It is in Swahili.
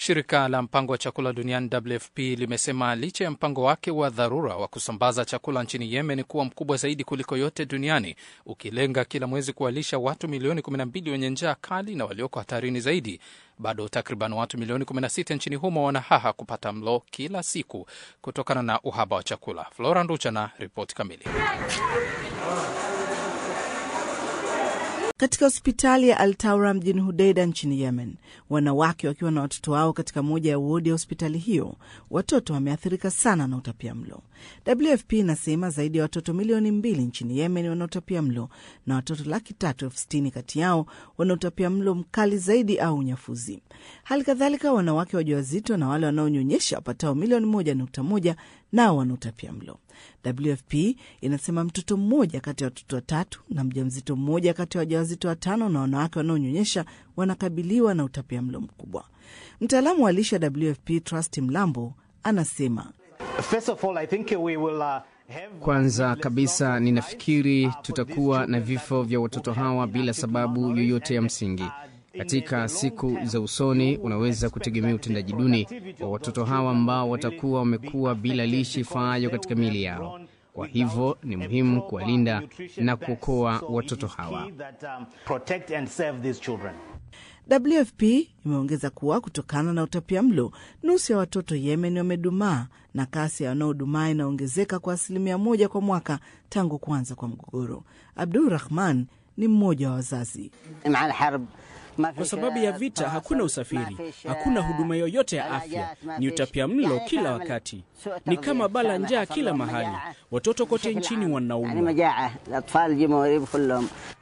Shirika la mpango wa chakula duniani WFP limesema licha ya mpango wake wa dharura wa kusambaza chakula nchini Yemen kuwa mkubwa zaidi kuliko yote duniani, ukilenga kila mwezi kuwalisha watu milioni 12 wenye njaa kali na walioko hatarini zaidi, bado takriban watu milioni 16 nchini humo wanahaha kupata mlo kila siku kutokana na uhaba wa chakula. Flora Nducha na ripoti kamili. Katika hospitali ya Altaura mjini Hudeida nchini Yemen, wanawake wakiwa na watoto wao katika moja ya wodi ya hospitali hiyo, watoto wameathirika sana na utapia mlo. WFP inasema zaidi ya watoto milioni mbili nchini Yemen wanaotapia mlo na watoto laki tatu elfu sitini kati yao wanaotapia mlo mkali zaidi au unyafuzi. Hali kadhalika wanawake wajawazito na wale wanaonyonyesha wapatao milioni moja nukta moja nao wanaotapia mlo. WFP inasema mtoto mmoja kati ya watoto watatu na mjamzito mmoja kati ya wajawazito watano na wanawake wanaonyonyesha wanakabiliwa na utapia mlo mkubwa. Mtaalamu wa lishe WFP Trust Mlambo anasema kwanza kabisa ninafikiri tutakuwa na vifo vya watoto hawa bila sababu yoyote ya msingi. Katika siku za usoni unaweza kutegemea utendaji duni wa watoto hawa ambao watakuwa wamekuwa bila lishe ifaayo katika miili yao. Kwa hivyo ni muhimu kuwalinda na kuokoa watoto hawa. WFP imeongeza kuwa kutokana na utapia mlo, nusu ya watoto Yemen wamedumaa na kasi ya wanaodumaa inaongezeka kwa asilimia moja kwa mwaka tangu kuanza kwa mgogoro. Abdul Rahman ni mmoja wa wazazi. Kwa sababu ya vita hakuna usafiri, hakuna huduma yoyote ya afya, ni utapia mlo kila wakati, ni kama bala njaa kila mahali. Watoto kote nchini wanaumwa.